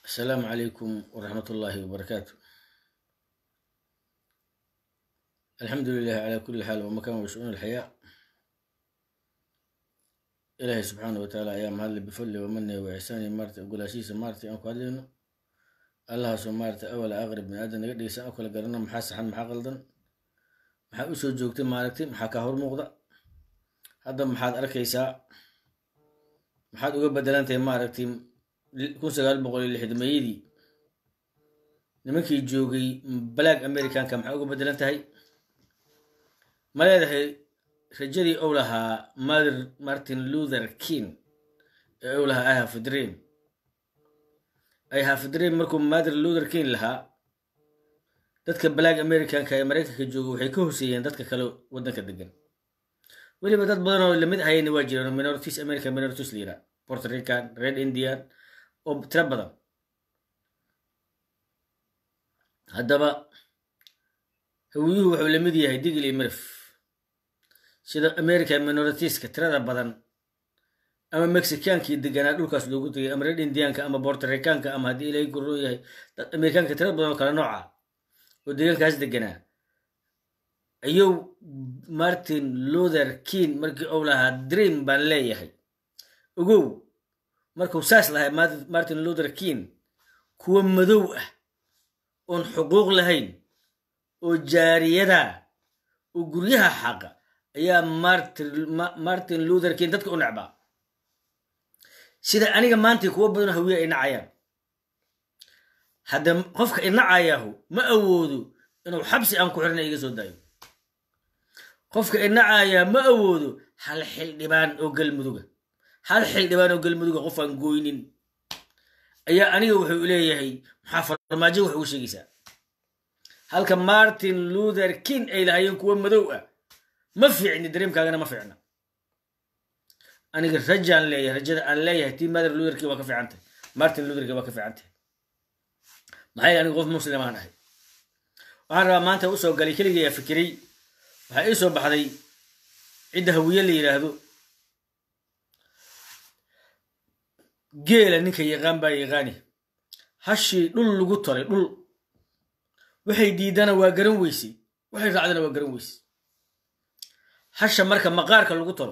السلام عليكم ورحمة الله وبركاته الحمد لله على كل حال ومكان وشؤون الحياة إلهي سبحانه وتعالى أيام هذا بفضله ومنه وإحسانه مارتي أقول أسيس مارتي أنكو هذينو الله سو مارتي أول أغرب من آدم نقدر أكل قرنا محاس حن محا غلطن محا أسو جوكتي ماركتي محا كهور مغضى هذا محاد أركيسا محاد أقول بدلانتي ماركتي kun sagaal boqol iyo lixdameeyadii nimankii joogay black americanka maxay uga bedelan tahay ma leedahay rajadii ou lahaa mother martin luther king ee ou lahaa i have a dream i have a dream markuu mother luther king lahaa dadka black americanka ee maraykanka jooga waxay ka hoseeyeen dadka kale waddanka degan weliba dad badan oo lamid ahayna waa jiraan minorities american minorities la yiraa puerto rican red indian oo tiro badan haddaba hawiyuhu wuxuu la mid yahay digil iyo mirif sida american minoritiska tirada badan ama mexicaankii deganaa dhulkaas loogu tegay ama red indianka ama bortoricanka ama haddii ilaahay guroo yahay dad amerikaanka tirada badan oo kale nooca oo deegaankaas deganaa ayuu martin luther king markii ou lahaa dream baan leeyahay ogow markuu saas lahay martin luther king kuwa madow ah oon xuquuq lahayn oo jaariyada oo guryaha xaqa ayaa martin luther king dadka u necbaa sida aniga maanta kuwa badan hawiya ay nacayaan hadda qofka inacayaahu ma awoodo inuu xabsi aan ku xirna iga soo daayo qofka inacayaa ma awoodo hal xildhibaan oo galmuduga hal xildhibaan oo galmuduga qof aan gooynin ayaa aniga wuxuu leeyahay maxaa farmaajo wax ugu sheegaysaa halka martin luther king ay lahaayeen kuwa madow ah ma fiicni dareemkaagana ma fiicna aniga rajaan leeyahay rajada aan leeyahay tii mother luther king waa ka fiicantahay martin luther king waa ka fiicantahay maxay aniga qof muslimaan ahay waxaan rabaa maanta usoo galay keligayaa fikiray waxaa ii soo baxday cidda hawiye la yidhaahdo geela ninka yaqaan baa yaqaani hashii dhul lagu tolay dhul waxay diidana waa garan weysay waxay raacdana waa garan weysay hasha marka maqaarka lagu tolo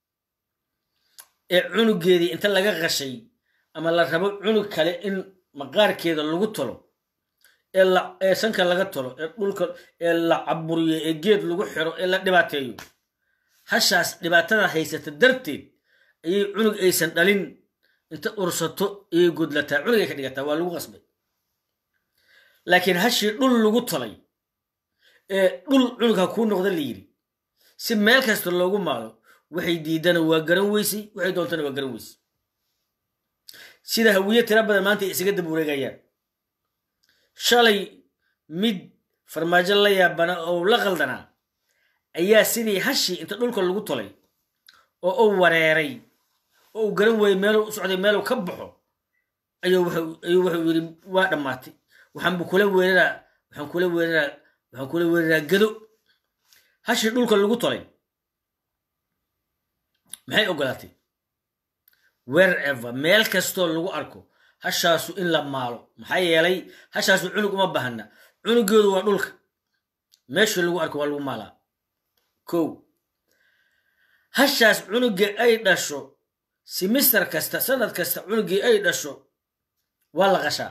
ee cunugeedii inta laga qashay ama la rabo cunug kale in maqaarkeeda lagu tolo ee sanka laga tolo ee dhulka ee la caburiyo ee geed lagu xiro ee la dhibaateeyo hashaas dhibaatada haysata darteed ayay cunug aysan dhalin inta ursato ayay gudlataa cunugay ka dhigataa waa lagu qasbay laakiin hashii dhul lagu tolay ee dhul cunug ha kuu noqda la yidhi si meel kasta loogu maalo waxay diidana waa garan weysay waxay doontana waa garan weysay sida hawiye tira badan maanta ay isaga dab wareegayaan shalay mid farmaajo la yaabana oo la qaldanaa ayaa sidii hashii inta dhulka lagu tolay oo u wareeray oo uu garan weeyey meeluu u socday meeluu ka baxo ayuu wuxuu yidhi waa dhammaatay waxaanbu kula weeraraa waxaan kula weeraraa waxaan kula weeraraa gado hashii dhulka lagu tolay maxay ogolaatay wherever meel kastoo lagu arko hashaasu in la maalo maxaa yeelay hashaasu cunug uma bahana cunugeedu waa dhulka meeshii lagu arko waa lagu maalaa kow hashaas cunugii ay dhasho simister kasta sanad kasta cunugii ay dhasho waa la qashaa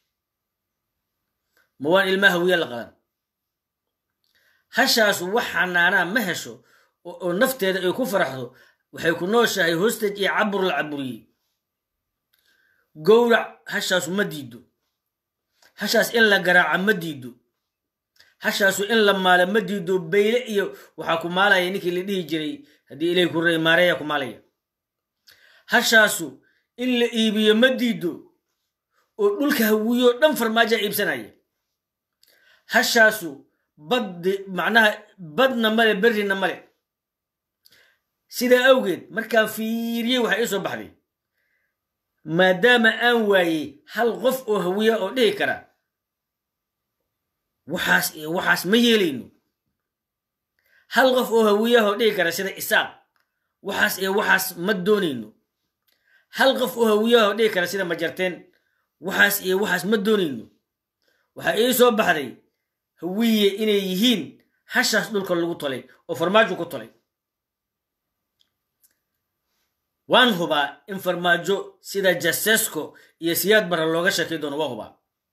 ma waan ilmaa hawiya la qadan hashaasu wax xanaanaa ma hesho oo nafteeda ay ku faraxdo waxay ku nooshahay hostage iyo cabur la caburiyey gowrac hashaasu ma diido hashaas in la garaaca ma diido hashaasu in la maala ma diido bayle iyo waxaa ku maalaya ninkii la dhihi jiray haddii ilahi ku ray maareeya ku maalaya hashaasu in la iibiyo ma diido oo dhulka hawiyoo dhan farmaajaa iibsanaya hashaasu baddi macnaha badna male berrina male sidaa awgeed markaan fiiriyey waxaa ii soo baxday maadaama aan waayey hal qof oo hawiya oo dhihi kara waxaas iyo waxaas ma yeelayno hal qof oo hawiyaha oo dhihi kara sida isaaq waxaas iyo waxaas ma doonayno hal qof oo hawiyaha oo dhihi kara sida majarteen waxaas iyo waxaas ma doonayno waxaa ii soo baxday hawiye inay yihiin hashaas dhulka lagu tolay oo farmaajo ku tolay waan hubaa in farmaajo sida jasesco iyo siyaad barre looga sheekay doono waa hubaa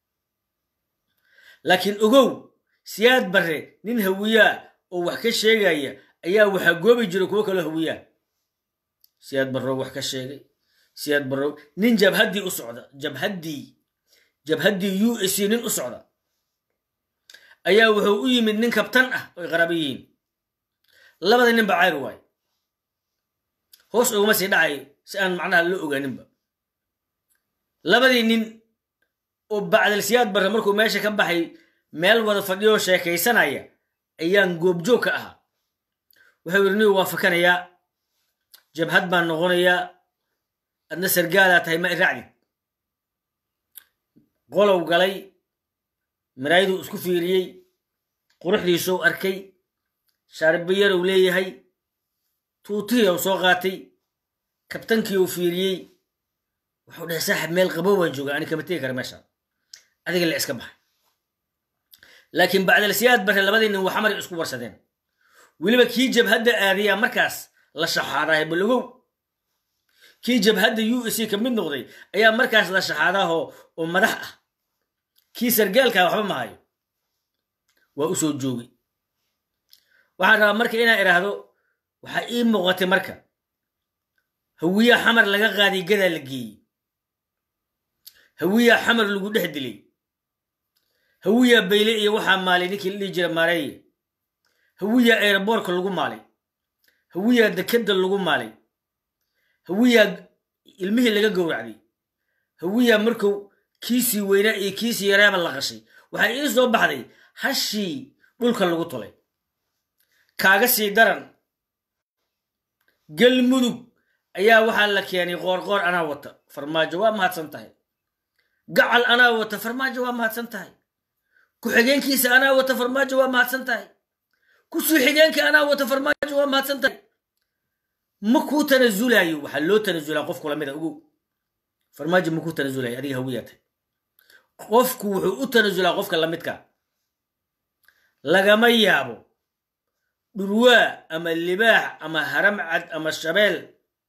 laakiin ogow siyaad barre nin hawiyaa oo wax ka sheegaya ayaa waxaa goobi jira kuwo kaloo hawiyaa siyaad barrow wax ka sheegay siyaad barrow nin jabhaddii u socda jabhaddii jabhaddii u s nin u socda ayaa wuxuu u yimid nin kabtan ah oo ay qaraabo yihiin labada nin ba cayr waayo hoos uguma sii dhacayo si aan macnaha loo ogaaninba labadii nin oo bacdal siyaad barre markuu meesha ka baxay meel wada fadhiyoo sheekaysanaya ayaan goobjoog ka ahaa wuxuu yidhi nigu waa fakanayaa jabhad baan noqonayaa adna sargaalaa tahay ma iraacdid qolow galay maraayaduu isku fiiriyey quruxdiisuu arkay shaaribayarow leeyahay tuutihii u soo qaatay kabtankii uu fiiriyey wuxuu dhahay saaxib meel qabow baan joogaa ani kama tegi kara meesha adiga la iska baxay laakiin bacdal siyaad barre labadii nin waxamari isku warsadeen weliba kii jabhadda aadayaa markaas la shaxaadahay balogow kii jabhadda u s ka mid noqday ayaa markaas la shaxaadaahoo oo madax ah kii sargaalkaa waxba mahayo waa u soo joogay waxaan rabaa marka inaan idhaahdo waxaa ii muuqatay marka hawiyaa xamar laga qaaday gadaa la geeyey hawiyaa xamar lagu dhex dilay hawiyaa bayle iyo waxaa maalay ninkii la dhihi jira maareeye hawiyaa eeraboorka lagu maalay hawiyaa dekadda lagu maalay hawiyaa ilmihii laga gowracday hawiyaa markuu kiisii weynaa iyo kiisii yaraaba la qashay waxaa ii soo baxday hashii dhulka lagu tolay kaaga sii daran galmudug ayaa waxaa la keenay qoorqoor anaa wata farmaajo waa mahadsan tahay gacal anaa wata farmaajo waa mahadsan tahay ku-xigeenkiisa anaa wata farmaajo waa mahadsan tahay kusuu xigeenka anaa wata farmaajo waa mahadsan tahay ma kuu tanazulayo waxaa loo tanazulaa qofku lamida ogow farmaajo ma kuu tanazulayo adiga hawiyaa tahay qofku wuxuu u tanazulaa qofka lamidka lagama yaabo dhurwaa ama libaax ama haram cad ama shabeel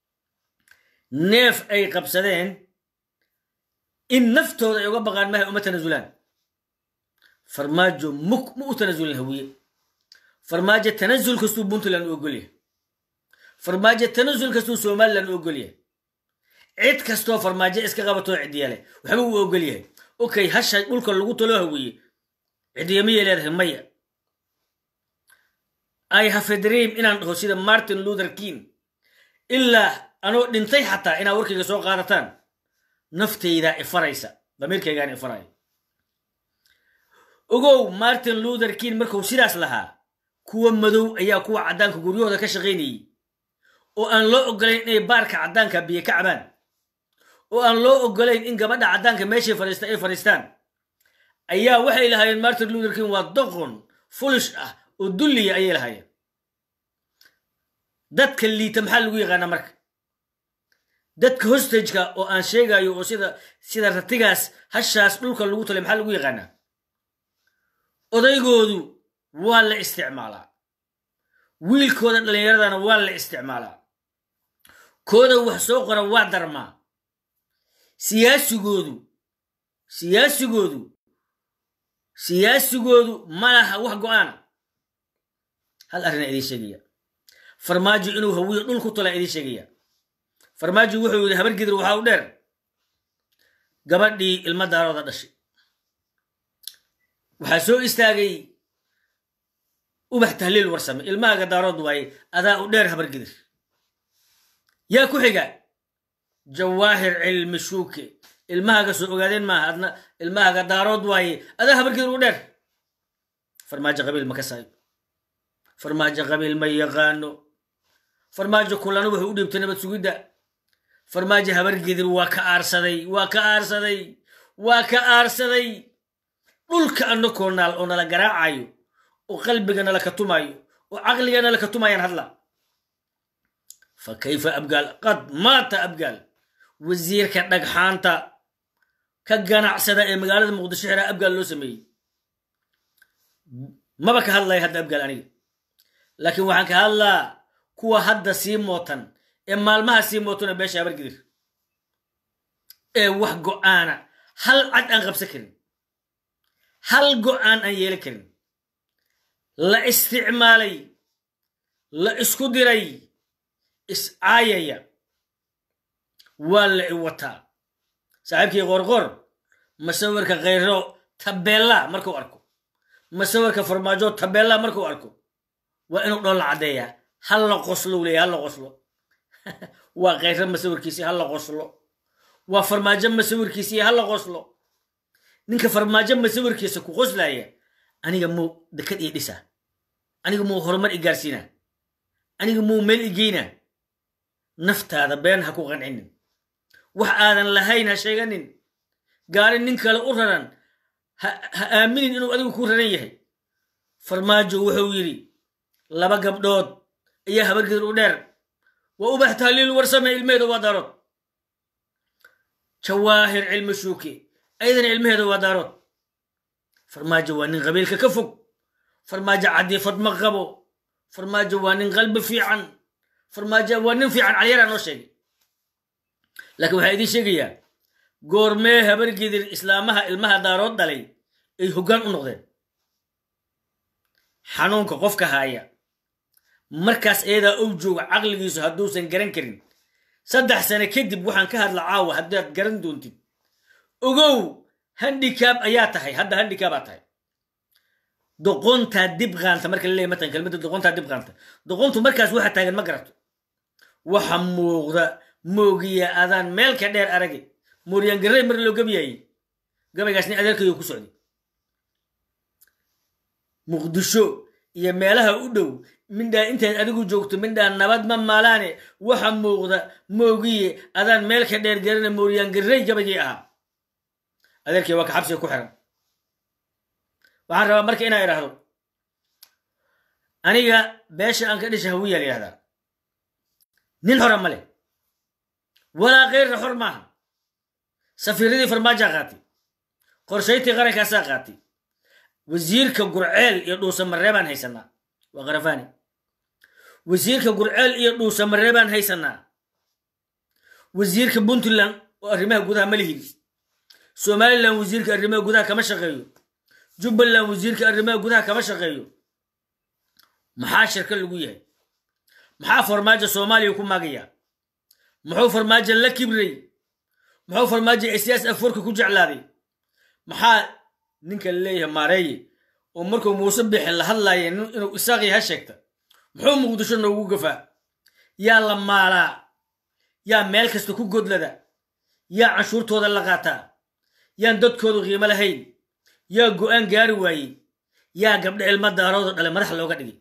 neef ay qabsadeen in naftooda ay uga baqaan mahay uma tanazulaan farmaajo muk ma u tanazulin hawiye farmaajo tanazul kastuu puntland u ogolyahay farmaajo tanazul kastuu somalilan u ogolyahay cid kastoo farmaajo iska qabatoo cidyale waxba uu ogolyahay okay hasha dhulka lagu talo hawiye cidyamiyay leedahay maya i have a dream inaan dhaho sida martin luther king ilaa anoo dhintay xataa inaad warkayga soo qaadataan naftaydaa ifaraysa damiirkaygaan ifaraya ogow martin luther king markuu sidaas lahaa kuwa madow ayaa kuwa caddaanka guryahooda ka shaqaynayey oo aan loo ogolayn inay baarka caddaanka biyo ka cabaan oo aan loo ogolayn in gabadha caddaanka meeshay fadhiista ay fadhiistaan ayaa waxay lahaayeen martin luther king waa doqon fulish ah oo dulliya ayay lahaayeen dadka liita maxaa lagu yaqaanaa marka dadka hostageka oo aan sheegayo oo sida sida ratigaas hashaas dhulka lagu talay maxaa lagu yaqaanaa odaygoodu waa la isticmaalaa wiilkooda dhallinyaradana waa la isticmaalaa kooda wax soo qora waa darmaa siyaasigoodu siyaasigoodu siyaasigoodu ma laha wax go-aana hal arrinaa idiin sheegaya farmaajo inuu hawiyo dhul ku tolaa idiin sheegaya farmaajo wuxuu yidhi habar gidir waxaa u dheer gabadhii ilma daarooda dhashay waxaa soo istaagay ubax tahliil warsame ilmahaaga daarood waaye adaa u dheer habar gidir yaa ku xiga jawaahir cilmi shuuke ilmahaaga soo ogaadeen maaha adna ilmahaaga daarood waaye adaa habar gidir u dheer farmaajo qabiil ma ka saayo farmaajo qabiil ma yaqaano farmaajo kulana wuxuu u dhiibtay nabad sugidda farmaajo habargedir waa ka aarsaday waa ka aarsaday waa ka aarsaday dhulka annakoo naal oo nala garaacayo oo qalbiga nala ka tumaayo oo caqliga nala ka tumayaan hadla fa kayfa abgaal qad maata abgaal wasiirka dhagxaanta ka ganacsada ee magaalada muqdisho xiraa abgaal loo sameeyey maba ka hadlaya hadda abgaal aniga laakiin waxaan ka hadlaa kuwa hadda sii mootan ee maalmaha sii mootona beesha habargidir ee wax go'aana hal cad aan qabsan karin hal go'aan aan yeelan karin la isticmaalay la isku diray iscaayaya waa la i wataa saaxiibkii qorqor masawirka khayro tabeella markuu arko masawirka farmaajo tabeella markuu arko waa inuu dhoon la caddeeyaa hal la qoslo leeya hal la qoslo waa khayro masawirkiisii hal la qoslo waa farmaajo masawirkiisii hal la qoslo ninka farmaajo masawirkiisa ku qoslaya aniga muu dekad ii dhisaa aniga muu horumar i gaarsiinaa aniga muu meel i geynaa naftaada been ha ku qancinin wax aadan lahayn ha sheeganin gaari nin kale u raran ha aaminin inuu adigu ku raran yahay farmaajo wuxuu yidhi laba gabdhood ayaa habargedir u dheer wa ubax tahliil warsame ilmeheeda waa daarood jawaahir cilmi shuuke ayadana ilmaheeda waa daarood farmaajo waa nin qabiilka ka fog farmaajo cadiifad ma qabo farmaajo waa nin qalbi fiican farmaajo waa nin fiican calyaraa noo sheegay laakiin waxaa idiin sheegayaa goormee habargidir islaamaha ilmaha daarood dhalay ay hoggaan u noqdeen xanuunka qofka haaya markaas eedaa ou jooga caqligiisu hadduusan garan karin saddex sane kadib waxaan ka hadla caawa haddaad garan doontid ogow handicab ayaa tahay hadda handicabaa tahay doqontaa dib qaanta marka laleeyahy matan kelmadda doqontaa dib qaanta doqontu markaas waxa taagan ma garato waxa muuqda moogiya adaan meel ka dheer arage mooryaan garrey mar loo gabyayey gabaygaasni adeerkayo ku socday muqdisho iyo meelaha u dhow mindhaa intaad adigu joogto mindhaa nabad ma maalaane waxa muuqda moogiye adaan meel ka dheer garana mooryaan garrey gabaygii ahaa adeerkii waa ka xabsiga ku xiran waxaan rabaa marka inaa idhaahdo aniga beesha aan ka dhisha hawiyaa la yihahdaa nin xora ma leh walaa keyrna xor maaha safiiradii farmaajaa qaatay qorshayntii qarankaasaa qaatay wasiirka gurceel iyo dhuusamareebaan haysanaa waa karafani wasiirka gurceel iyo dhuusamareebaan haysanaa wasiirka puntland oo arrimaha gudaha ma lihin somalilan wasiirka arrimaha gudaha kama shaqeeyo jubbaland wasiirka arrimaha gudaha kama shaqeeyo maxaa shirka lagu yahay maxaa farmaajo soomaaliya ku maagaya muxuu farmaajo la kibray muxuu farmaajo siyaas afoorka ku jeclaaday maxaa ninka laleeyahay maareeye oo markuu muuse bixin la hadlaaya inuu isaaqii ha sheegta muxuu muqdisho noogu gafaa yaa la maalaa yaa meel kasta ku godlada yaa canshuurtooda la qaataa yaan dadkoodu qiimo lahayn yaa go'aan gaari waayey yaa gabdha ilma daarooda dhale madax looga dhigay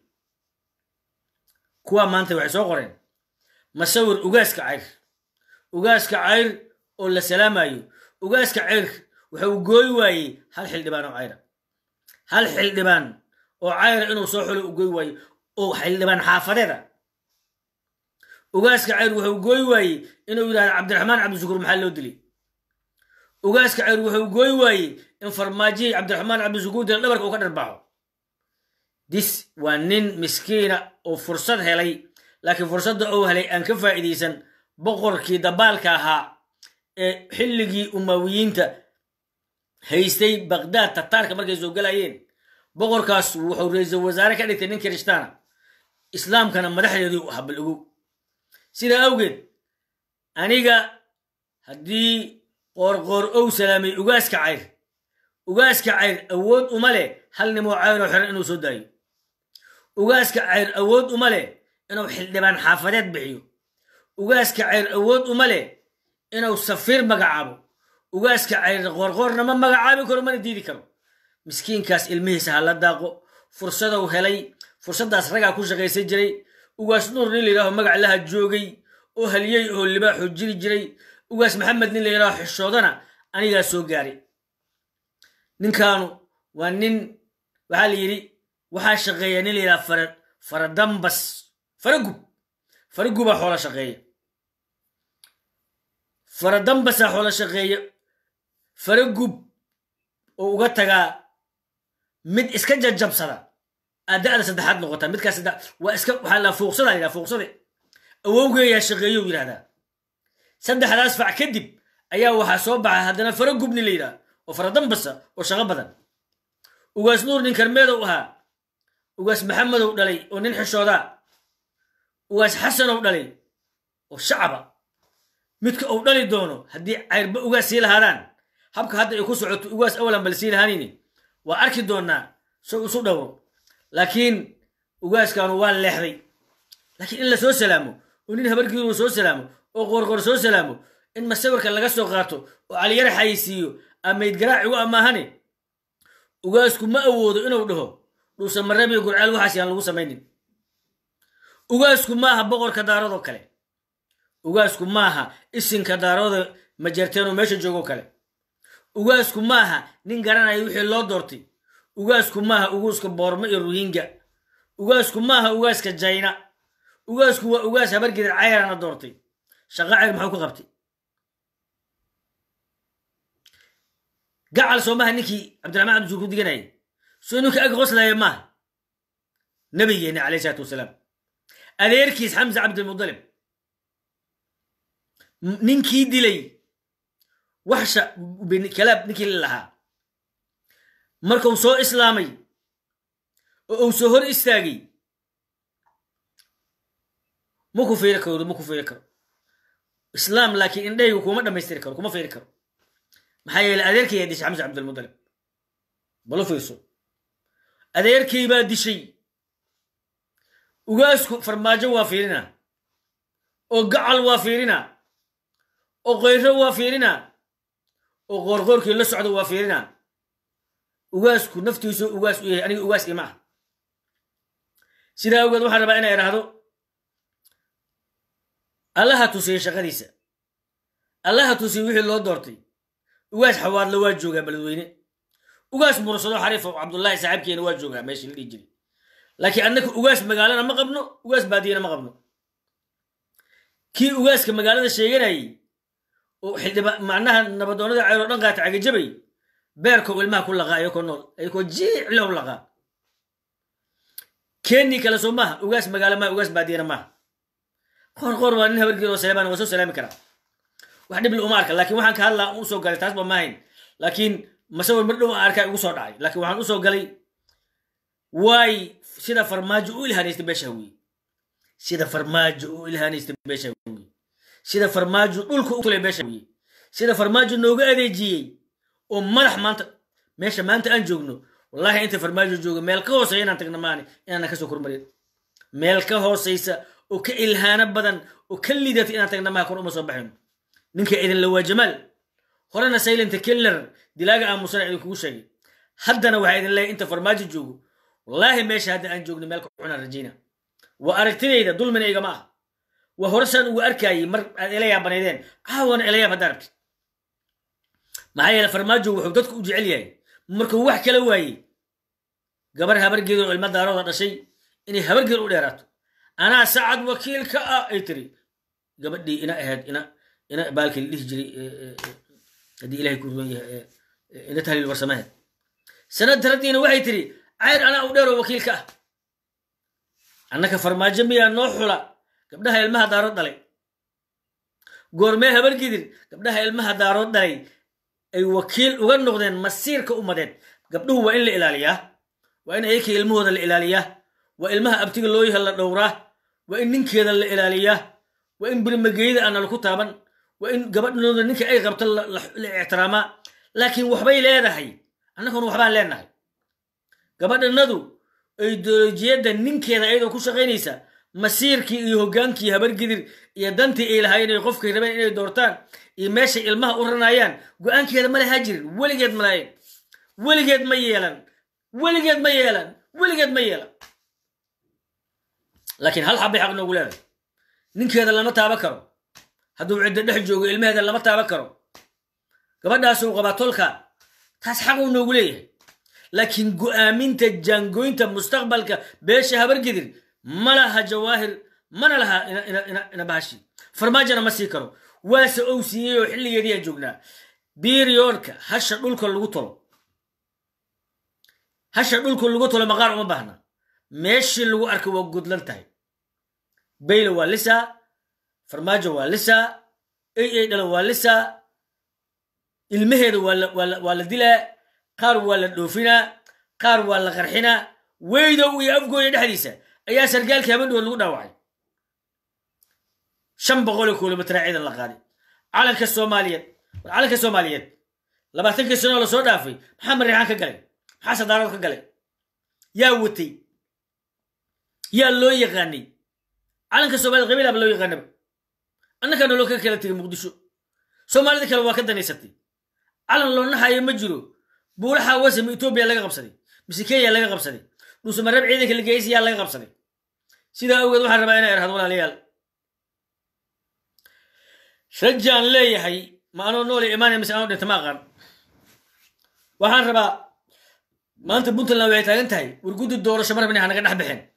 kuwaa maanta waxay soo qoreen masawir ugaaska cayr ugaaska cayr oo la salaamayo ugaaska cayr waxa uu gooy waayey hal xildhibaan oo cayra hal xildhibaan oo cayra inuu soo xulo u gooy waayo oo xildhibaan xaafadeeda ugaaska cayr wuxuu gooy waayey inuu yidhahdo cabdiraxmaan cabdishukuur maxaa loo dilay ugaaska cayr wuxuu gooy waayey in farmaajihii cabdiraxmaan cabdishukuur dila dhabarka uu ka dharbaaxo dis waa nin miskiina oo fursad helay laakiin fursadda uu helay aan ka faa'iidaysan boqorkii dabaalka ahaa ee xilligii umawiyiinta haystay baqdaad tataarka markay soo galayeen boqorkaas wuxuu ra-iisul wasaare ka dhigtay nin kirishtaana islaamkana madaxdeedii u habal ogow sidaa awgeed aniga haddii qoorqoor ow salaamay ugaaska cayr ugaaska cayr awood uma leh hal nimoo cayroo xiran inuu soo daayo ugaaska cayr awood uma leh inuu xildhibaan xaafadeed bixiyo ugaaska cayr awood uma leh inuu safiir magacaabo ugaaska cayr qoorqoorna ma magacaabi karo mana diidi karo miskiinkaas ilmihiisa ha la daaqo fursadou helay fursaddaas ragaa ku shaqaysan jiray ugaas nuur nin layidhaaho magac laha joogay oo haliyey oo libaaxu jiri jiray ugaas maxamed nin layidhaaho xishoodana anigaa soo gaaray ninkaanu waa nin waxaa la yidhi waxaa shaqeeya nin layidhaha fara faradambas faragub faragubaa xoola shaqeeya faradambasaa xoola shaqeeya faragub oo uga tagaa mid iska jajabsada aad da'da saddexaad noqotaa midkaas saddex waa iska waxaa la fuuqsada yidhaha fuuqsade awowgeeyaa shaqeeyo yidhahdaa saddexdaas fac kadib ayaa waxaa soo baxa haddana faragubni la yidhaha oo faradambasa oo shaqo badan ugaas nuur nin karmeedow ahaa ugaas maxamedow dhalay oo nin xishoodaa ugaas xasanow dhalay oo shacaba midka uu dhali doono haddii cayrba ugaas sii lahaadaan habka hadda ay ku socoto ugaas awalan bal sii lahaanayni waa arki doonaa so isu dhowro laakiin ugaaskaanu waa leexday laakiin in la soo salaamo oo nin habargiiru soo salaamo oo qoorqoor soo salaamo in masawirka laga soo qaato oo caliyar xayisiiyo amayd garaacigu amaahane ugaasku ma awoodo inuu dhaho dhuusa marabiyo gurceel waxaas yaan lagu samaynin ugaasku maaha boqorka daaradoo kale ugaasku maaha isinka daarooda majarteenoo meesha joogoo kale ugaasku maaha nin garanaya wixii loo doortay ugaasku maaha uguuska boormo iyo ruhinga ugaasku maaha ugaaska jayna ugaasku waa ugaas habargidar cayrana doortay shaqa cayr maxuu ku qabtay gacal soo maha ninkii cabdiraxmaan cabdisuur ku diganayay soo ninka ag qoslaya maaha nabigeeni calayh isalaatu wasalaam adeerkiis xamsa cabdilmudalib ninkii dilay waxsha kalaab ninkii la lahaa markuu soo islaamay oo uu soo hor istaagay ma ku fiiri karo ma ku fiiri karo islaam laakiin indhahaygu kuma dhammaystiri karo kuma fiiri karo maxaa yeeley adeerkay yaa dishay xamsa cabdilmudalib balo fiirso adeerkay baa dishay ugaasku farmaajo waa fiirina oo gacal waa fiirina oo qoyro waa fiirina oo qoorqoorkii la socda waa fiirina ugaasku naftiisu ugaas u yahay aniga ugaas ima ah sidaa awgeed waxaan rabaa inay idhaahdo allaha tusiyey shaqadiisa allaha tusiyey wixii loo doortay ugaas xawaadla waa joogaa beledweyne ugaas mursado xariifo cabdullaahi saaxiibkeena waa joogaa meeshii la dhihi jiray laakiin annaka ugaas magaalana ma qabno ugaas baadiyana ma qabno kii ugaaska magaalada sheeganayay oo xildhiba macnaha nabadoonnada cayroo dhan qaata cagajabay beerkoo ilmaha ku laqaa ayakoo nool ayakoo jiiclow laqaa keenii kale soo maaha ugaas magaalo maaha ugaas baadiyana maaha qoor qoor waa nin habargeed oo salaamaan waa soo salaami karaa wax dhib uma arka laakiin waxaan ka hadlaa u soo galay taas ba maahayn laakiin masawir mar dhow aan arkaa igu soo dhacay laakiin waxaan usoo galay waay sida farmaajo u ilhaanaysta beesha hawiye sida farmaajo u ilhaanaysta beesha hawiye sida farmaajo dhulka u tulay beesha hawiye sida farmaajo nooga adeejiyey oo madax maanta meesha maanta aan joogno wallahi inta farmaajo joogo meel ka hooseysa inaan tagna maani inaanan kasoo kormarin meel ka hooseysa oo ka ilhaano badan oo ka lidata inaan tagna maha kor uma soo baxayno ninka idinla waa jamaal horena saylanta keller dilaaga aamusana idinkugu sheegay haddana waxaa idin leeyahy inta farmaajo joogo wallaahi meesha hadda aan joogno meel ka cunaan rajayna waa aragtidayda dulmina igama ah waa hore saan ugu arkaayey mar aad ila yaabanaydeen caawana ila yaab hadda aragtid maxaa yeele farmaajo wuxuu dadku u jecel yahay markuu wax kala waayey gabar habargeed oo ilma daarooda dhashay inay habargeed u dheeraato anaa sacad wakiil ka ah ay tiri gabadhii ina ahayd ina ina baalkii la dhihi jiray haddii ilahay ku ruwan yahay ina tahliil warsamaheed sanad daradiina waxay tiri cayr anaa u dheeroo wakiil ka ah annaka farmaajo miyaa noo xula gabdhaha ilmaha daarood dhalay goormee habargidir gabdhaha ilmaha daarood dhalay ay wakiil uga noqdeen masiirka ummadeed gabdhuhu waa in la ilaaliyaa waa in ayakii ilmahooda la ilaaliyaa waa ilmaha abtiga loo yaha la dhowraa waa in ninkeeda la ilaaliyaa waa in birmageyda aana laku taaban waa in gabadhnooda ninka ay qabto la ixtiraamaa laakiin waxbay leedahay annaguna waxbaan leenahay gabadhanadu ideolojiyadda ninkeeda ayadoo ku shaqaynaysa masiirkii iyo hoggaankii habargidir iyo dantii ay lahaayeen ay qofkay rabeen inay doortaan iyo meeshay ilmaha u ranayaan go-aankeeda ma lahaa jirin weligeed ma lahayn weligeed ma yeelan weligeed ma yeelan weligeed ma yeelan laakiin hal xabbay xaq noogu leedahay ninkeeda lama taaba karo hadduu ciddo dhex joogo ilmaheeda lama taaba karo gabadhaasuu qabaa tolka taas xaquu noogu leeyahay laakiin go'aaminta jaangooynta mustaqbalka beesha habargidir ma laha jawaahir mana laha ina bahashi farmaajona ma sii karo waase ou siiyey oo xilligeediiyaan joognaa biriyoodka hasha dhulka lagu tolo hasha dhulka lagu tolo maqaar uma baahna meeshii lagu arkay waa gudlan tahay baylo waa lisaa farmaajo waa lisaa ay ay dhalo waa lisaa ilmaheeda waa la dilaa qaar waa la dhoofinaa qaar waa la qarxinaa weydow iyo afgooya dhexdiisa ayaa sargaalkii habadhood lagu dhaawacay shan boqol oo kilomitraa ciidan la qaaday calanka soomaaliyeed war calanka soomaaliyeed labaatankii sanoo lasoo dhaafay maxaa mariixaan ka galay maxaa sadaarad ka galay yaa watay yaa loo yaqaanay calanka soomaaliyed qabiilaba loo yaqaanaba annagaa noloo ka kala tegay muqdisho soomaalida kale waa ka danaysatay calan loo naxayo ma jiro buulaxa wasami etoobiya laga qabsaday mise kenya laga qabsaday dhuusamareeb ciidanka lageysiyaa laga qabsaday sidaa awgeed waxaan rabaa inay erhad walaalayaal rajaan leeyahay ma anoo noole imaanaya mise anoo dhinta ma aqaan waxaan rabaa maanta puntland waxay taagan tahay warguddi doorasho mar rabin hanaga dhex baxeen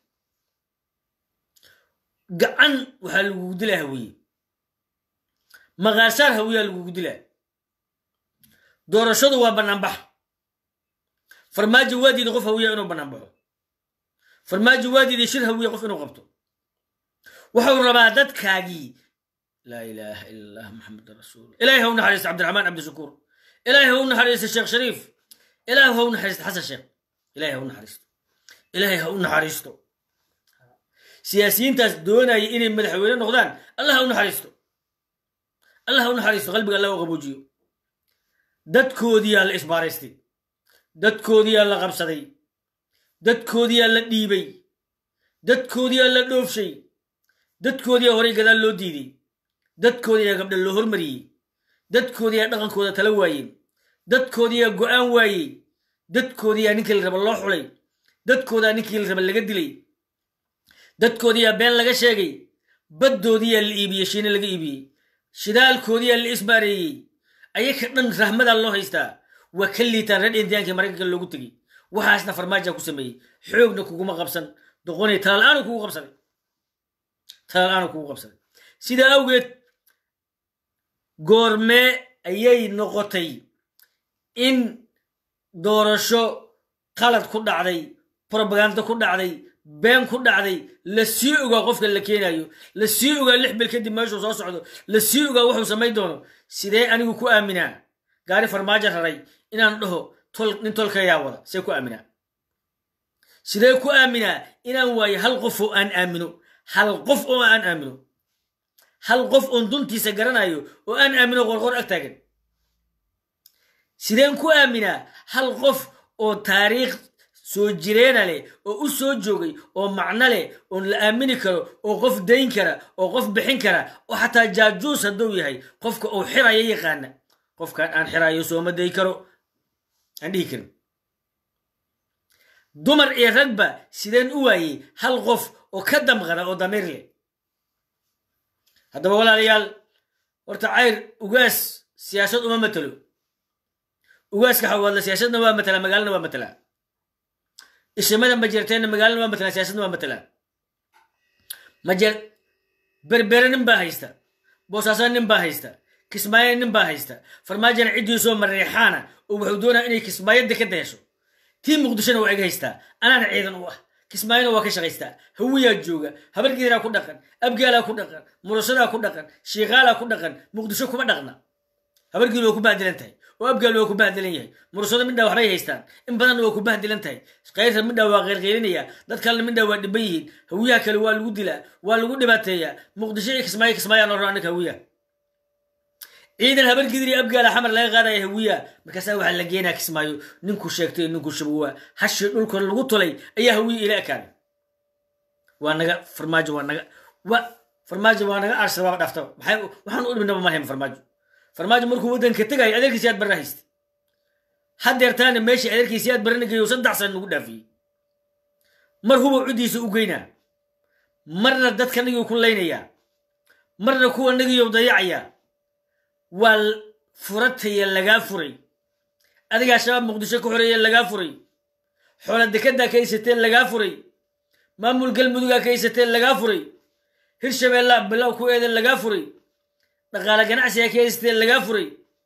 gacan waxaa lagugu dilaa hawiye maqaasaar hawiyaa lagugu dilaa doorashadu waa banaanbax farmaajo waa diiday qof hawiya inuu bannaan baxo farmaajo waa diiday shir hawiya qof inuu qabto wuxuu rabaa dadkaagii laa ilaaha ila allah maxamedan rasuul ilaahay ha u naxariisto cabdiraxmaan cabdishakuur ilaahay ha u naxariisto sheekh shariif ilaahay ha u naxariisto xasan sheekh ilaahay ha u naxariisto ilaahay ha u naxariisto siyaasiyiintaas doonaya inay madaxweyne noqdaan allah ha u naxariisto allah ha u naxariisto qalbiga allah u qaboojiyo dadkoodiyaa la isbaaraystay dadkoodiyaa la qabsaday dadkoodiyaa la dhiibay dadkoodiyaa la dhoofshay dadkoodiyaa horay gadaal loo diiday dadkoodiyaa gabdha loo hormariyey dadkoodiyaa dhaqankooda tala waayeen dadkoodiyaa go'aan waayey dadkoodiyaa ninkii la raba loo xulay dadkoodaa ninkii la raba laga dilay dadkoodiyaa been laga sheegay baddoodiyaa la iibiyey shiine laga iibiyey shidaalkoodiyaa la isbaareeyey ayaka dhan rahmadaa loo haystaa waa ka liitaan reer indiyaanka maraykanka loogu tegey waxaasna farmaaja ku sameeyey xoogna kuguma qabsan doqonay talaal-aanu kugu qabsaday talaal-aanu kugu qabsaday sidaa awgeed goormee ayay noqotay in doorasho qalad ku dhacday probaganda ku dhacday been ku dhacday la sii ogaa qofka la keenayo la sii ogaa lix bil kadib meeshuu soo socdo la sii ogaa wuxuu samayn doono sidee anigu ku aaminaa gaari farmaajo raray inaan dhaho nin tolkayaa wada see ku aaminaa sidee ku aaminaa inaan waayo hal qof oo aan aamino hal qof oo aan aamino hal qof oon duntiisa garanayo oo aan aamino qorqor ag taagan sideen ku aaminaa hal qof oo taariikh soo jireena leh oo u soo joogay oo macno leh oon la aamini karo oo qof dayn kara oo qof bixin kara oo xataa jaajuus hadduu yahay qofka uu xirayo yaqaana qofkan aan xirayo sooma day karo aan dhihi karin dumar iyo ragba sideen u waayey hal qof oo ka damqana oo damiir leh haddaba walaalayaal horta cayr ugaas siyaasad uma matelo ugaaska xawaadla siyaasadna waa matalaa magaalana waa matalaa ishimada majeerteenna magaalana waa matalaa siyaasadna waa matalaa majeer berbere nin baa haysta boosaaso nin baa haysta kismaayo nin baa haysta farmaajana ciddiisoo mareexaana oo wuxuu doonaa inay kismaayadda ka dayasho tii muqdishona waa iga haystaa anaana ciidan u ah kismaayona waa ka shaqaystaa hawiyaa jooga habargeeraa ku dhaqan abgaalaa ku dhaqan murashadaa ku dhaqan shiiqaalaa ku dhaqan muqdisho kuma dhaqna habargeelu waa ku bahdilan tahay oo abgaal waa ku bahdilan yahay murashada midhaa waxbay haystaan in badanna waa ku bahdilan tahay kayrta midhaa waa qeyrqeylinaya dad kalena midhaa waa dhiban yihiin hawiyaha kale waa lagu dilaa waa lagu dhibaateeyaa muqdisho iyo kismaayo kismaayaa noo ro annaga hawiyaha ciidan habargidiri abgaala xamar laga qaadaya hawiya markaasaa waxaa la geenaa kismaayo ninku sheegtay ninku shabuwaa hashii dhulka lagu tulay ayaa hawiya ila ekaaday waa naga farmaajo waa naga wa farmaajo waa naga arsada waaba dhaftaba maxay waxaan u dhibnaba ma hayn farmaajo farmaajo markuu waddanka tegayo adeerkiisi aad barra haystay haddeertaana meeshii adeerkiisi aad barrana geeyo saddex sana nagu dhaafiyey mar huba cuddiisa u geynaa marna dadka nagii ku laynayaa marna kuwa nagiyo dayacayaa waa furataya lagaa furay adigaa shabaab muqdisho ka xoreeye lagaa furay xoola dekeddaa ka haysateen lagaa furay maamul galmudugaa ka haysateen lagaa furay hirshabeellaa bilow ku eeden lagaa furay dhaqaale ganacsigaa ka haysateen lagaa furay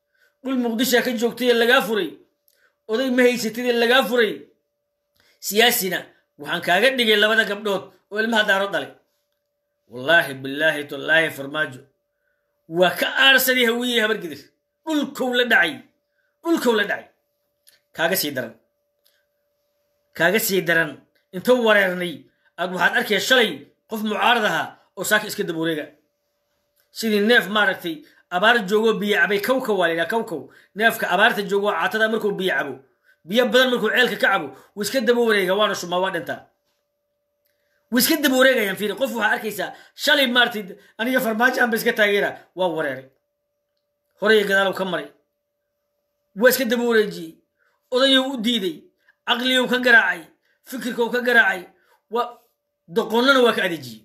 dhul muqdishaa ka joogtay ee lagaa furay oday ma haysatid ee lagaa furay siyaasina waxaan kaaga dhigay labada gabdhood oo ilmaha daaro dhalay wallaahi bilaahi tallaahi farmaajo waa ka aarsaday hawiyey habargidir dhulkow la dhacay dhulkow la dhacay kaaga sii daran kaaga sii daran inta wareernay aad waxaad arkaya shalay qof mucaarad ahaa oo saaka iska daba wareega sidii neef maaragtay abaar joogoo biyo cabay kawkaw waa laydhaha kawkaw neefka abaarta joogoo caatada markuu biyo cabo biyo badan markuu ceelka ka cabo wuu iska daba wareega waana shumaa waa dhintaa wuu iska daba wareegayaan fiiri qof waxaa arkaysaa shalay maaragtay aniga farmaajoan ba iska taageera waa wareeray horey gadaalow ka maray waa iska daba wareejiyey odayow u diiday caqliyow ka garaacay fikirkow ka garaacay waa doqonnana waa ka adeejiyey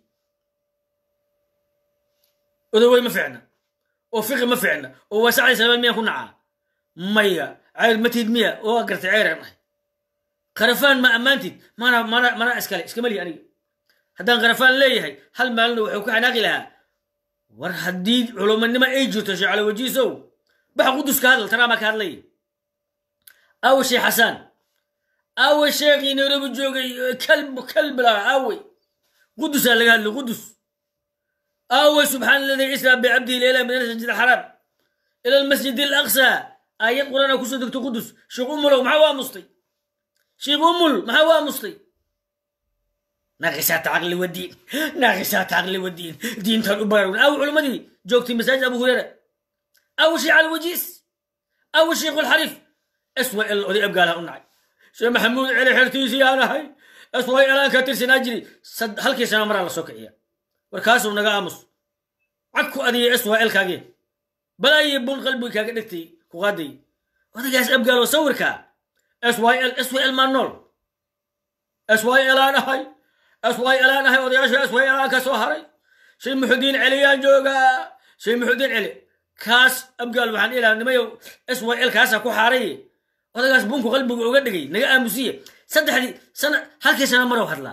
odawey ma ficna oo fiqi ma ficna oo waasacday sababad miyaan ku nacaa maya cayr matid miya oo gartay ceyraan ahay qarafaan ma ammaantid mana mana mana iskale iskama lihi aniga haddaan qarafaan leeyahay hal maalina wuxuu ku xanaaqi lahaa war haddii culumanimo ay jirto sheecalo wajiisow baxa qudus ka hadal tanaa baa ka hadlay aawe sheekh xasaan aawe sheekhii nairobi joogay kalb kalb laha aawe qudusaa laga hadlay qudus aawe subxaan alladii israa bicabdihi leela min almasjid alxaraam ila almasjid alaqsa aayad qur'aana kusoo degto qudus sheekh umulow maxaa waa mustay sheekh umul maxaa waa mustay naaqisaat caqli wadiin naaqisaat caqli wadiin diintaan u baraarun aawe culimmadii joogtay masaajid abu hureyra aawe sheekh alwajiis aawe sheekh alxariif swal oday abgaalaha u nacay sheekh maxamuud celi xertiisii aan ahay sway elaan ka tirsanaa jiri halkii sana maraa la soo kiciya warkaasuu naga aamus cag ku adiyay swal kaagee balaayi bun qalbiga kaaga dhigtay ku qaaday odaygaas abgaalo sawirka syl syl maa nool syl aan ahay syl aan ahay odayaasha syl aan ka soo haray shay muxudiin celiyaan joogaa shay muxudiin celi kaas abgaal waxaan ilaa nimayo syl kaasa ku xaaray odagaas bunku qalbiga uga dhigay naga aamusiye saddexdii sana halkii sana marow hadlaa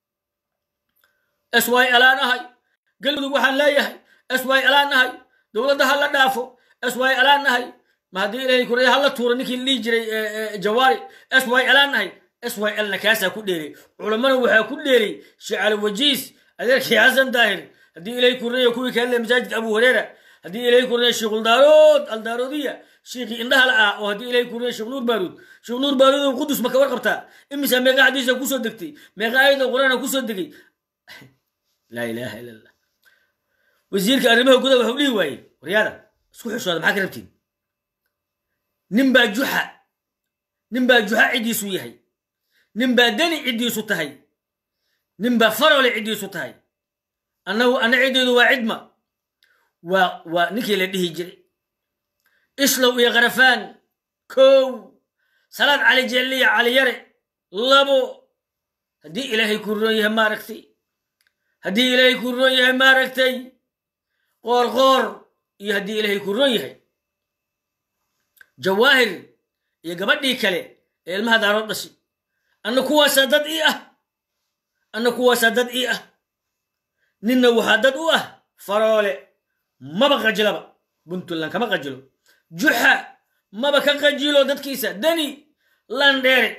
syl aan ahay galmudug waxaan leeyahay syl aan ahay dowladda ha la dhaafo syl aan ahay ma haddii ilahay kureya hala tuuro ninkii la dhihi jiray jawaari syl aan ahay sylna kaasaa ku dheeray culammana waxaa ku dheeray sheecalo wajiis adeerkii xasan daahir haddii ilahay kureya kuwii kaale masaajidka abu hureera haddii ilahay kureya sheekhuldaarood aldaaroodiya sheekii indhaha la ah oo haddii ilahay kureya sheekh nuur baaruud sheekh nuur baaruud oo qudus ma ka warqabtaa imisa meeqa xadiisa kusoo degtay meeqa aayada qur-aana kusoo degay laa ilaaha ila allah wasiirka arrimaha gudaha waxau dhihi waaye waryaada isku xishooda maxaa ka rabtiin nin baa juxa nin baa juxa ciddiisu yahay nin baa deni ciddiisu tahay nin baa farole ciddiisu tahay annagu anna ciddeedu waa cidma waa waa ninkii la dhihi jiray islow iyo karafaan kow salaad cali jelliya cali yare labo haddii ilaahay ku roon yahay maaragtay haddii ilaahay ku roon yahay maaragtay qoor qoor iyo haddii ilaahay ku roon yahay jawaahir iyo gabadhii kale ee ilmaha daarood dhashay anna kuwaasaa dad ii ah anna kuwaasaa dad ii ah ninna waxaa dad u ah faroole maba qajilaba puntland kama qajilo juxa maba ka qajilo dadkiisa deni landheere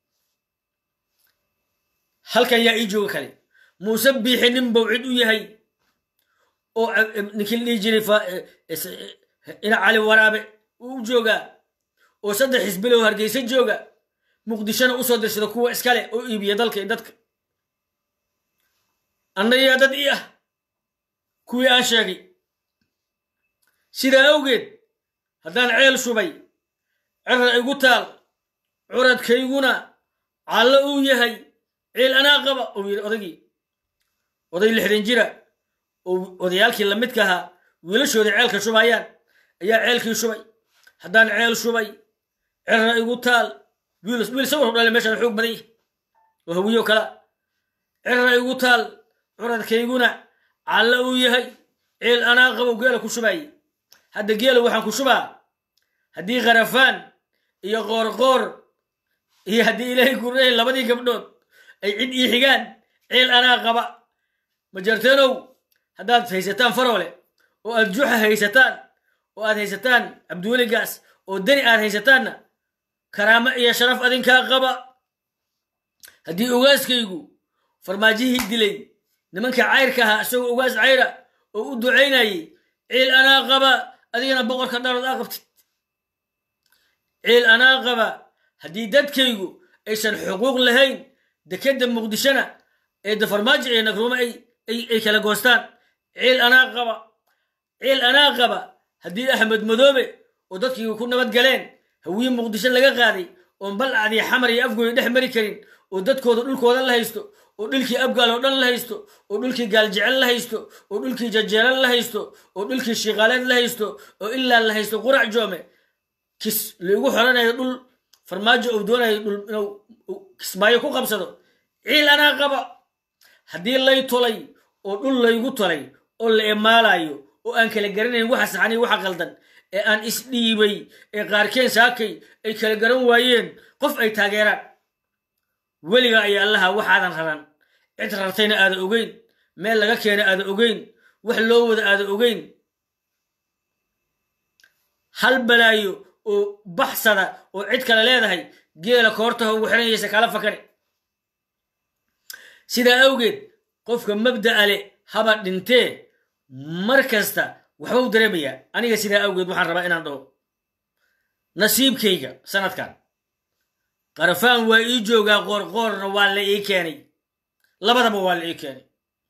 halkan yaa ii jooga kale muuse biixi nin bow cid u yahay oo ninkii la dhihi jiray ina cali waraabe uu joogaa oo saddex xisbilow hargeysa jooga muqdishona usoo dirsada kuwa iskale oo iibiya dalka iyo dadka annayaa dad ii ah kuwii aan sheegay sidaa awgeed haddaan ceel shubay cera igu taal curadkayguna callo uu yahay ceel anaa qaba uu yidhi odagii oday lixdan jira oo odayaalkii lamidka ahaa wiilashooda ceelka shubayaan ayaa ceelkii shubay haddaan ceel shubay cera igu taal wiil sawirku dhale meeshaan xoog badan yahy oo hawiyo kala cera igu taal curadkayguna callo uu yahay ceel anaa qabo geela ku shubaye hadda geela waxaan ku shubaa haddii kharafaan iyo qoorqoor iyo haddii ilaahay kureey labadii gabdhood ay cid ii xigaan ceel anaa qaba majarteenow haddaad haysataan faroole oo aad juxa haysataan oo aad haysataan cabdiweligaas oo dani aad haysataanna karaamo iyo sharaf adinkaa qaba haddii ogaaskaygu farmaajihii dilay nimanka cayrka ahaa isagoo ogaas cayra oo u ducaynayay ciil anaa qaba adigana boqorka dharood aa qabtid ciil anaa qaba haddii dadkaygu aysan xuquuq lahayn dekedda muqdishona ee dafarmaajo iyo nagruumo ay kala goostaan ciil anaa qaba ciil anaa qaba haddii axmed madoobe oo dadkii ku nabad galeen hawiye muqdisho laga qaaday oon balcadii xamar iyo afgooya dhex mari karin oo dadkooda dhulkooda la haysto oo dhulkii abgaal oo dhan la haysto oo dhulkii gaaljecel la haysto oo dhulkii jajeelal la haysto oo dhulkii shiiqaaleed la haysto oo ilaa la haysto qurac joome kis laigu xoranayo dhul farmaajo uu doonayo dhul inuu kismaayo ku qabsado ciil anaa qaba haddii lay tolay oo dhul laygu tolay oo la emaalayo oo aan kala garanayn waxa saxaniy waxa qaldan ee aan isdhiibay ee qaarkeen saakay ay kala garan waayeen qof ay taageeraan weliga ayaa allaha waxaadan raran cid rartayna aada ogeyn meel laga keena aada ogeyn wax loo wada aada ogeyn hal balaayo oo baxsada oo cid kale leedahay geela koortaha ugu xiranaysa kala fakane sidaa awgeed qofka mabda'a le haba dhintee mar kasta waxbau dareemayaa aniga sidaa awgeed waxaan rabaa inaan dhaho nasiibkayga sanadkan qarafaan waa ii joogaa qoorqoorna waa la ii keenay labadaba waa la ii keenay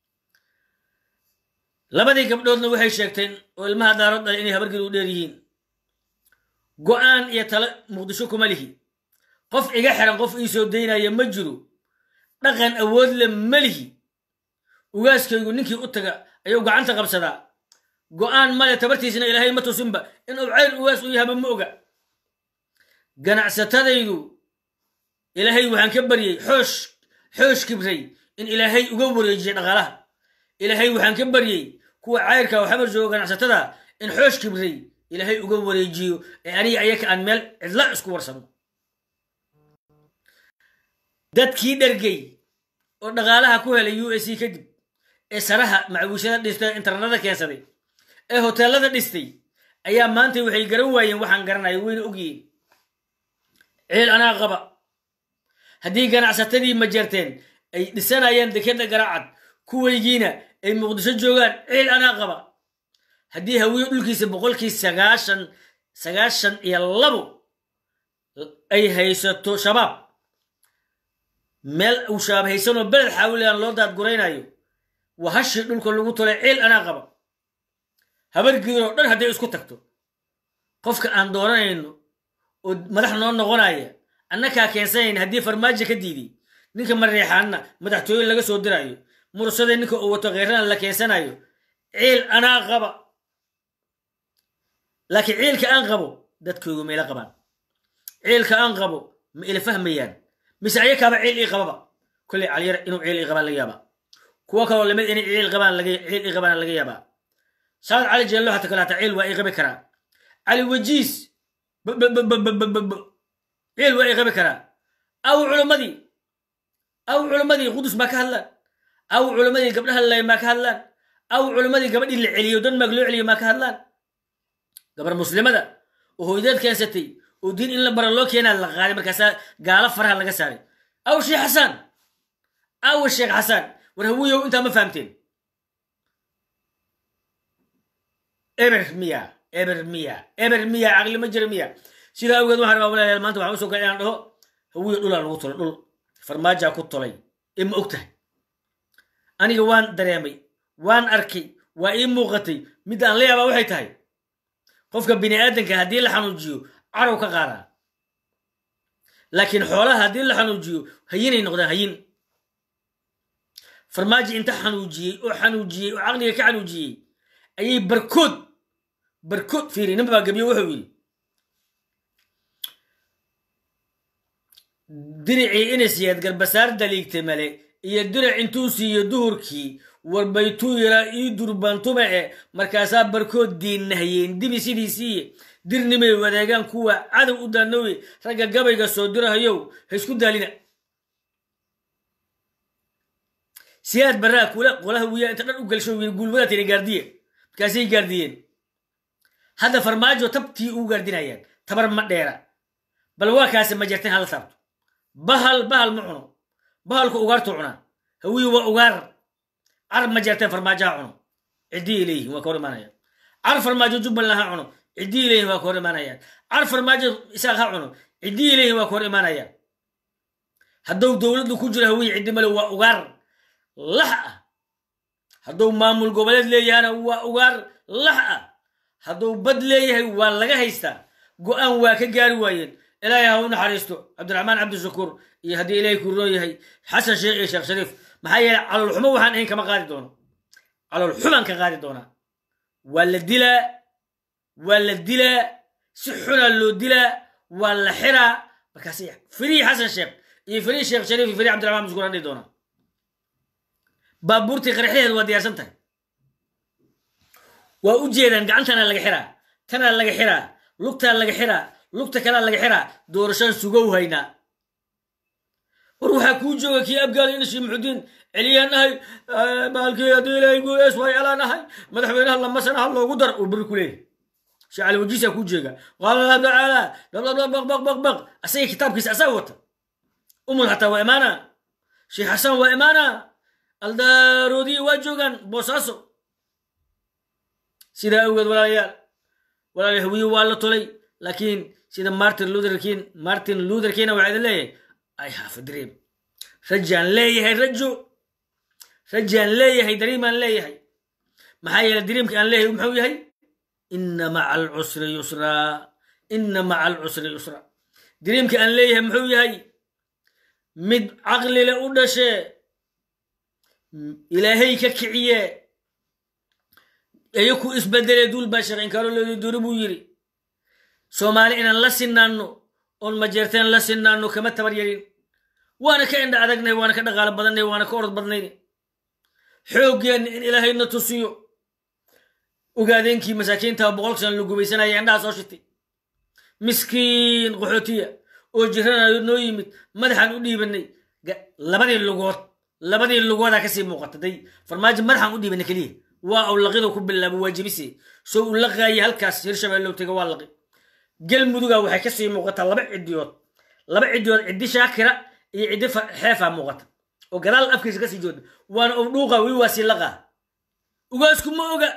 labadii gabdhoodna waxay sheegteen oo ilmaha daarood dhalay inay habargeed u dheer yihiin go'aan iyo talo muqdisho kuma lihi qof iga xiran qof ii soo daynaya ma jiro dhaqan awood le ma lihi ugaaskaygu ninkii u taga ayuu gacanta qabsadaa go'aan male tabartiisna ilaahay ma tusinba inuu cayr ugaas u yahaba ma oga ganacsatadaydu ilaahay waxaan ka baryey xoosh xoosh kibray in ilaahay uga wareejiyey dhaqaalaha ilaahay waxaan ka baryey kuwa cayrka oo xamar joogo ganacsatada in xoosh kibray ilaahay uga wareejiyo ee aniga ayaka aan meel cidla isku warsano dadkii dhergey oo dhaqaalaha ku helay u s c kadib ee saraha macwiishada dhistay internada keensaday ee hoteelada dhistay ayaa maanta waxay garan waayeen waxaan garanayo wayna ogyihiin ciil anaa qaba haddii ganacsatadii majeerteen ay dhisanayaan dekeda garaacad kuwaygiina ay muqdisho joogaan ciil anaa qaba haddii hawiye dhulkiisa boqolkii sagaashan sagaashan iyo labo ay haysato shabaab meel uu shabaab haysanoo beled xaawilaan loo daadguraynayo waa hashii dhulka lagu tolay ciil anaa qaba habargiidoo dhan hadday isku tagto qofka aan dooranayno oo madax noo noqonaya annakaa keensanayn haddii farmaajo ka diiday ninka mareexaanna madaxtooye laga soo diraayo mursadee ninka uu wato kheyrana la keensanayo ciil anaa qaba laakiin ciilka aan qabo dadkoogu ma ila qabaan ciilka aan qabo ma ila fahmayaan mise ayakaaba ciil ii qababa kolley caliyar inuu ciil ii qabaan laga yaabaa kuwa kaloo lamid inay ciil qabaan ciil ii qabaan laga yaabaa saad cali jeello hata kale hata ciil waa ii qabi karaa cali wajiis ciil waa ii qabi karaa aw culimmadii aw culimmadii qudus maa ka hadlaan aw culimmadii gabdhaha lay maa ka hadlaan aw culimmadii gabadhii la celiyo denmark loo celiyo maa ka hadlaan gabar muslimada oo hooydeed keensatay oo diin in la bara loo keenaa la qaaday markaasaa gaalo faraha laga saaray aw sheekh xasaan aw sheekh xasaan war hawiyow intaa ma fahamteen eber miya eber miya eber miya caqli ma jira miya sidaa awgeed waxaan rabaa walaalayaal maanta waxaan usoo kaa inaan dhaho hawiyo dhulaa lagu tolay dhul farmaajaa ku tolay ee ma og tahay aniga waan dareemay waan arkay waa ii muuqatay midda aan la yaabaa waxay tahay qofka bini aadanka haddii la xanuujiyo carow ka qaadaa laakiin xoolaha haddii la xanuujiyo hayinay noqdaan hayin farmaajo inta xanuujiyey oo xanuujiyey oo caqliga ka xanuujiyey ayay barkood barkood fiiri nin baa gabiyo wuxuu yidhi diricii inasyaad garbasaar daliigta male iyo diric intuu siiyo duhurkii warbaytuu yaraa ii durbantume e markaasaa barkood diinnahayeen dibi sidiisiiye dirnimay wadaagaan kuwa cadow u daanowe ragga gabayga soo dirahayow ha isku daalina siyaad barraa kula qolaha wiyaa inta dhan u gelsho wiil guulwadaatayna gaardiye markaasay gaardiyeen hadda farmaajo tabtii uu gaardinayaan tabar ma dheera bal waa kaasi ma jirteen hala taabto bahal bahal ma cuno bahalku ugaartuu cunaa hawiyi waa ugaar carab ma jirteen farmaajaha cuno ciddii leeyihin waa ka hor imaanaya car farmaajo jubbaland ha cuno ciddii leeyihin waa ka hor imaanayaan car farmaajo isaaq ha cuno ciddii leeyihin waa ka hor imaanayaan hadduu dowladdu ku jiro hawiyi ciddi male waa ugaar lax ah hadduu maamul goboleed leeyahana waa ugaar lax ah hadduu bad leeyahay waa laga haystaa go-aan waa ka gaari waayeen ilaahay ha u naxariisto cabdiraxmaan cabdishakuur iyo haddii ilaahay ku roo yahay xasan sheekh iyo sheekh shariif maxaa yeelay caloolxumo waxaan ahayn kama qaadi doono caloolxumaan ka qaadi doonaa waa la dilaa waa la dilaa si xunaa loo dilaa waa la xiraa markaas firii xasan sheekh iyo firii sheekh shariif iyo firii cabdiraxmaan cabdishakuur aan dhihi doonaa baabuurtii qaraxyaheed waa diyaarsan tahay waa u jeedaan gacantana laga xiraa tanaa laga xiraa lugtaa laga xiraa lugta kalea laga xiraa doorashaan sugow haynaa war waxaa kuu jooga kii abgaal inashi muxudiin celiyaan nahay maalkii haddii ilaahay guulees way alaan nahay madaxweynaha lamasana ha loogu dar uu beri ku leeyahy sheekh cali wajiisaa kuu jeega qaala allah tacaala baqbaqbaqbaqbaq asaga kitaabkiisa asaga wata umul xataa waa imaana sheekh xasan waa imaana aldaaroodii waa joogaan boosaaso sidaa awgeed walaalayaal walaalayaal hawiye waa la tolay laakiin sida martin luther king martin luther kingna waxaa idin leeyahay i have a dream rajaan leeyahay rajo rajaan leeyahay dariimaan leeyahay maxaa yeelay dariimka aan leeyahay muxuu yahay inna maca alcusri yusraa inna maca alcusri yusra dariimka aan leeyahay muxuu yahay mid caqlile u dhashee ilaahay ka kiciye eyo ku isbedele duul baa sheekh inkaarolodi duri buu yidhi soomaali inaan la sinaanno oon majeerteen la sinaanno kama tabar yarin waana ka indha adagnay waana ka dhaqaalo badannay waana ka orod badnayn xooggeenna in ilaahayna tusiyo ogaadeenkii masaakiinta boqolka sana la gubaysanaya indhaha soo shitay miskiin qaxootiya oo jiranayo noo yimid madaxaan u dhiibanay labadii lugood labadii lugoodaa kasii muuqata day farmaajo madaxaan u dhiibanay keliya waa aw laqido ku bilaabo waa jebise soo u laqaayay halkaas hirshabeellow tega waa laqi galmuduga waxay kasii muuqataa laba cidiyood laba cidiyood ciddi shaakira iyo ciddi xeefaa muuqata oo gadaal afkiisa kasii jooda waana ow dhuuqa weli waa sii laqaa ugaasku ma oga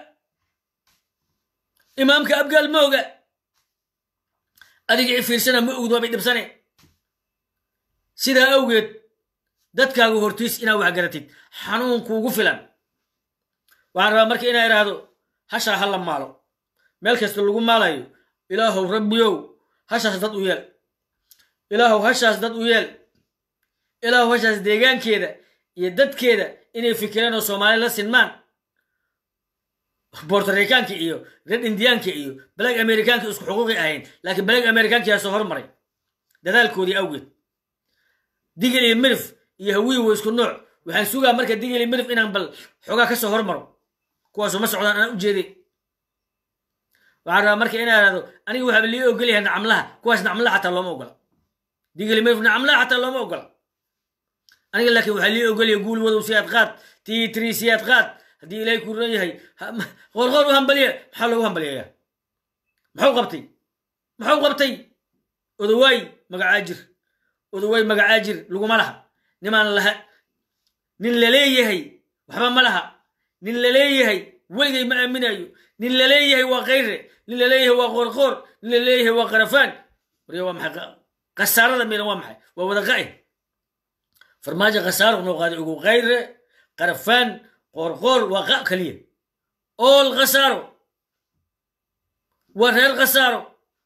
imaamka abgaal ma oga adiga i fiirsana ma ogd waabay dhibsane sidaa awgeed dadkaagu hortiis inaa wax garatid xanuunkuugu filan waxaan rabaa marka inaa idhaahdo hashaa ha la maalo meel kasta lagu maalayo ilaahow rabbiyow hashaas dad u yeel ilaahow hashaas dad u yeel ilaahow hashaas deegaankeeda iyo dadkeeda inay fikireen oo soomaali la sinmaan bortoricaanka iyo red indiyaanka iyo balag amerikaanka isku xuquuqi ahayn laakiin balag amerikaankiyaa soo hormaray dadaalkoodii awgeed digil iyo mirif iyo hawiyi wa isku nooc waxaan sugaa marka digil iyo mirif inaan bal xoogaa ka soo hormaro kuwaasu ma socdaan anaa u jeeday waxaan rabaa marka inaa ihahdo aniga waxaaba lii ogolyahay nacamlaha kuwaas nacamlaha xataa looma ogola digil iyo mirif nacamlaha xataa looma ogola aniga laakiin waxaa lii ogolyahay guul wadow siyaad qaad tii tiri siyaad qaad haddii ilaahay ku ran yahay qoorqoor u hambaliya maxaa loogu hambaliyaya maxuu qabtay maxuu qabtay odawaay magacaajir odawaay magacaajir laguma laha nimaan laha nin laleeyahay waxba ma laha nin laleeyahay weligay ma aaminayo nin laleeyahay waa kayre nin laleeyahay waa qoorqoor nin laleeyahay waa qarafaan warya waa maxay khasaarada midan waa maxay waa wada qa'e farmaajo khasaaro noo qaaday ugu kayre qarafaan qoorqoor waa qa kaliya ool khasaaro waa reer khasaaro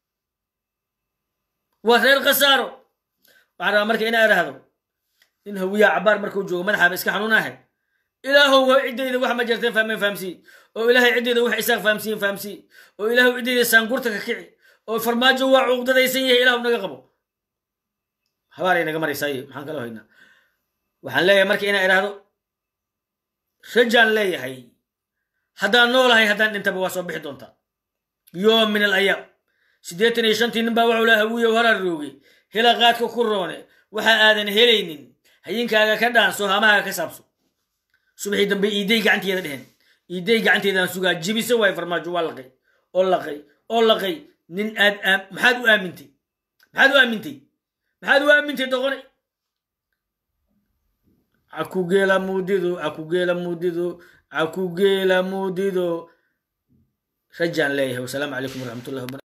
waa reer khasaaro waxaan rabaa marka inaa idhaahdo in hawiyaa cabaar markuu joogo madaxaaba iska xanuunahay ilaahow ciddayda wax ma jirteen fahmeen fahamsii oo ilaahay ciddayda wax isaaq fahamsiin fahamsii oo ilaahow ciddayda saangurta ka kici oo farmaajo waa cuqdadaysan yahay ilaahu naga qabo habaaray naga maraysaaye maxaan kaloo haynaa waxaan leeyahay marka inaa idhaahdo rajaan leeyahay haddaan noolahay haddaan dhintaba waa soo bixi doontaa yoom min al ayaam siddeetan iyo shantii nin baa waxuu laha hawiyow harar rooge hela qaadka ku roone waxa aadan helaynin hayinkaaga ka dhaanso hamahaaga ka saabso subaxii dambe iiday gacanteeda dheheen iiday gacanteedaan sugaa jibiso waay farmaajo waa laqay oo laqay oo laqay nin aad maxaad u aamintay maxaad u aamintay maxaad u aamintay doqone akugeela muudido akugeela muudido akugeela muudido rajaan leeyahay wasalaamu calaykum waraxmatullahi wabarakatu